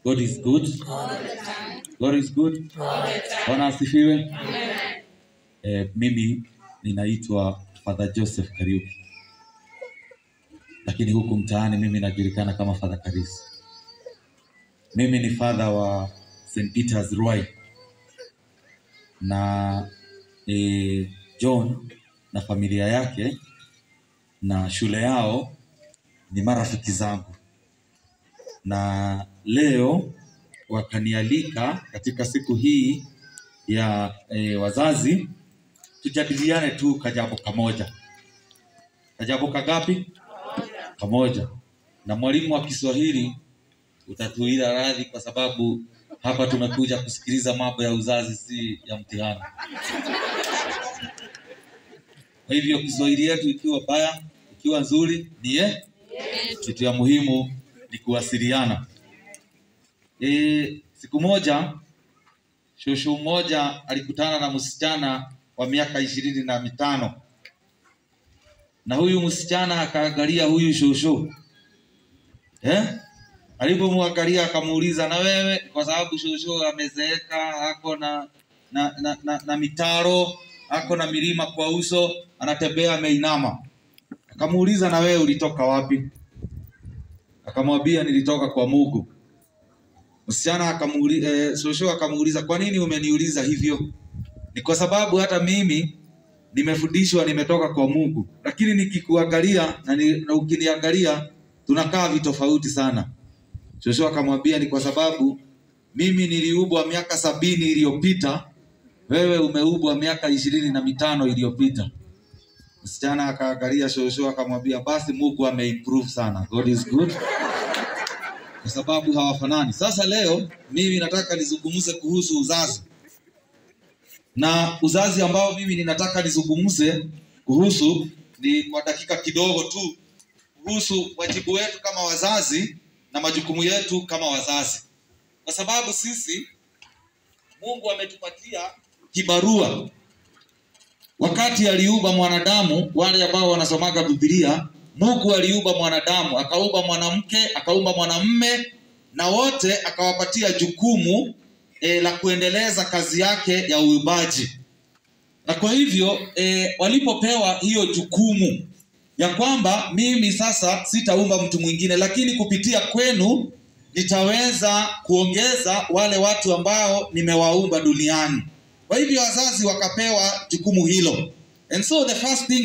God is good. God is good. Bwana asifiwe. Eh, mimi ninaitwa Father Joseph Kariuki, lakini huku mtaani mimi najulikana kama Father Karisi. Mimi ni father wa St. Peter's Ruai na eh, John na familia yake na shule yao ni marafiki zangu, na leo wakanialika katika siku hii ya e, wazazi tujadiliane tu kajambo kamoja. Kajambo kagapi? Kamoja. Na mwalimu wa Kiswahili utatuila radhi, kwa sababu hapa tumekuja kusikiliza mambo ya uzazi, si ya mtihani. Kwa hivyo Kiswahili yetu ikiwa baya, ikiwa nzuri, ni ye kitu ya muhimu ni kuwasiliana. E, siku moja shosho mmoja alikutana na msichana wa miaka ishirini na mitano na huyu msichana akaangalia huyu shosho eh? Alipomwangalia akamuuliza, na wewe, kwa sababu shosho amezeeka, ako na na, na, na, na mitaro, ako na milima kwa uso, anatembea ameinama. Akamuuliza, na wewe ulitoka wapi? Akamwambia, nilitoka kwa Mungu. Msichana akamuuliza, eh, shosho akamuuliza, kwa nini umeniuliza hivyo? Ni kwa sababu hata mimi nimefundishwa nimetoka kwa Mungu, lakini nikikuangalia na, ni, na ukiniangalia tunakaa vitofauti sana. Shosho akamwambia, ni kwa sababu mimi niliubwa miaka sabini iliyopita, wewe umeubwa miaka ishirini na mitano iliyopita. Msichana akaangalia shosho akamwambia, basi Mungu ameimprove sana. God is good kwa sababu hawafanani. Sasa leo mimi nataka nizungumze kuhusu uzazi, na uzazi ambao mimi ninataka nizungumze kuhusu ni kwa dakika kidogo tu, kuhusu wajibu wetu kama wazazi na majukumu yetu kama wazazi, kwa sababu sisi Mungu ametupatia kibarua. Wakati aliumba mwanadamu, wale ambao wanasomaga Biblia, Mungu aliumba mwanadamu, akaumba mwanamke, akaumba mwanamume, na wote akawapatia jukumu e, la kuendeleza kazi yake ya uumbaji. Na kwa hivyo e, walipopewa hiyo jukumu ya kwamba mimi sasa sitaumba mtu mwingine, lakini kupitia kwenu nitaweza kuongeza wale watu ambao nimewaumba duniani. Kwa hivyo wazazi wakapewa jukumu hilo, and so the first thing